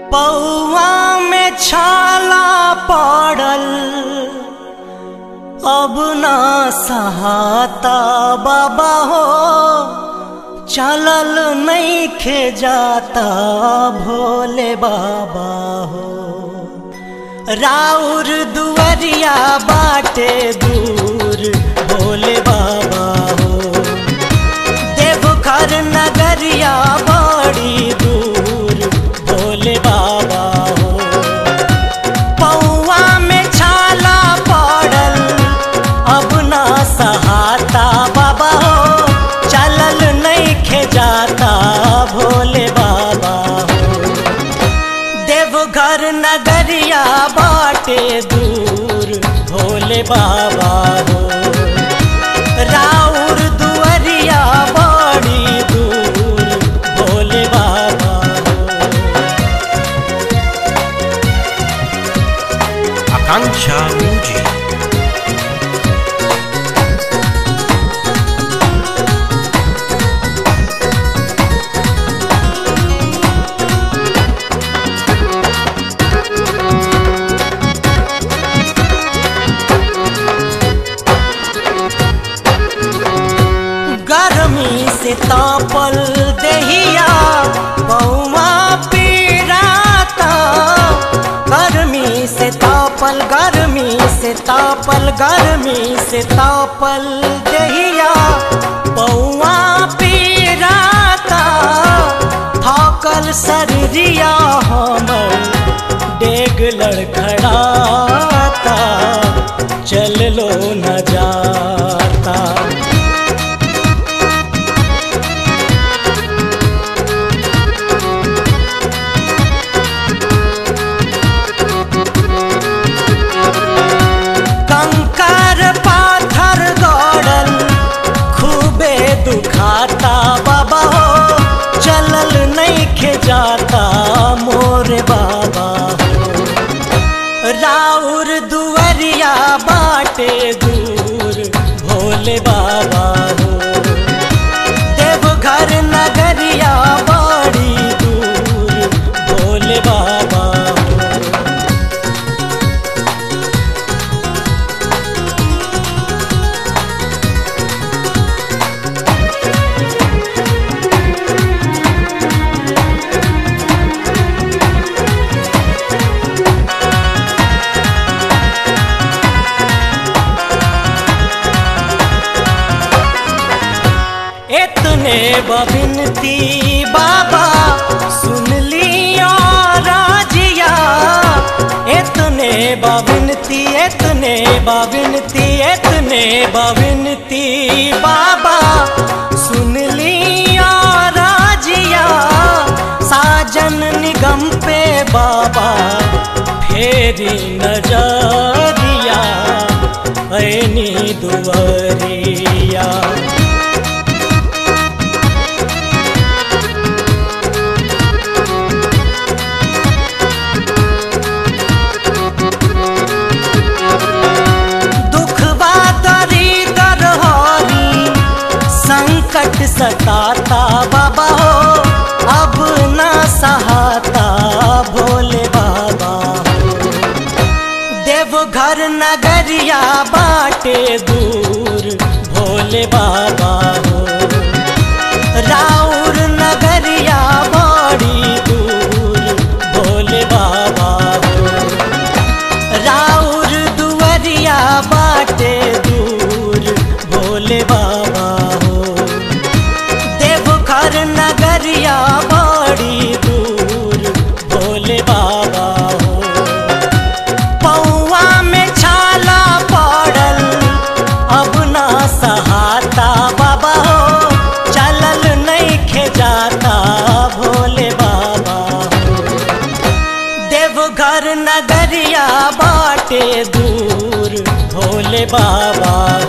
पौआ में छाला पड़ल अब ना सहाता बाबा हो चलल नहीं खे जाता भोले बाबा हो राउर दुवरिया बाटे दूर भोले बाबा हो देवघर नगरिया बड़ी दूर भोले बाबा हो पौआ में छाला पड़ल अब ना सहाता बाबा हो चलल नहीं खे जाता भोले बाबा हो देवघर नगरिया बाटे दूर भोले बाबा हो राउर दुअरिया बड़ी दूर भोले बाबा हो Akanksha Music. गर्मी से तापल दहिया पौआ पीराता गर्मी से तापल गर्मी से तापल गर्मी से तापल दहिया पौआ पीराता थाकल शरीरिया हमर डेग लड़खड़ाता चल लो न जाता कंकर पाथर गड़ल खूबे दुखाता बाबा हो चलल नहीं खे जाता मोर बाबा हो राउर दुवरिया बाटे दूर भोले बाबा हो देवघर नगरिया बड़ी दूर भोले बाबा हो इतने बबिनती बाबा सुन लियो राजिया इतने बबिनती इतने बबिनती इतने बबिनती बाबा सुन लियो राजिया साजन निगम पे बाबा फेरी नजरिया ऐनी दुवरिया दुखवा दरिदर हरी संकट सताता बाबा हो अब न सहाता भोले बाबा हो देवघर नगरिया बाटे दूर भोले बाबा हो राउर नगरिया बड़ी दूर भोले बाबा हो राउर दुवरिया बाटे दूर भोले बाबा हो देवघर नगरिया बड़ी दूर भोले बाबा हो पौआ में छाला पड़ल अब ना सहाता बाबा हो चलल नहीं खे जाता भोले बाबा हो देवघर नगरिया बाटे दूर भोले बाबा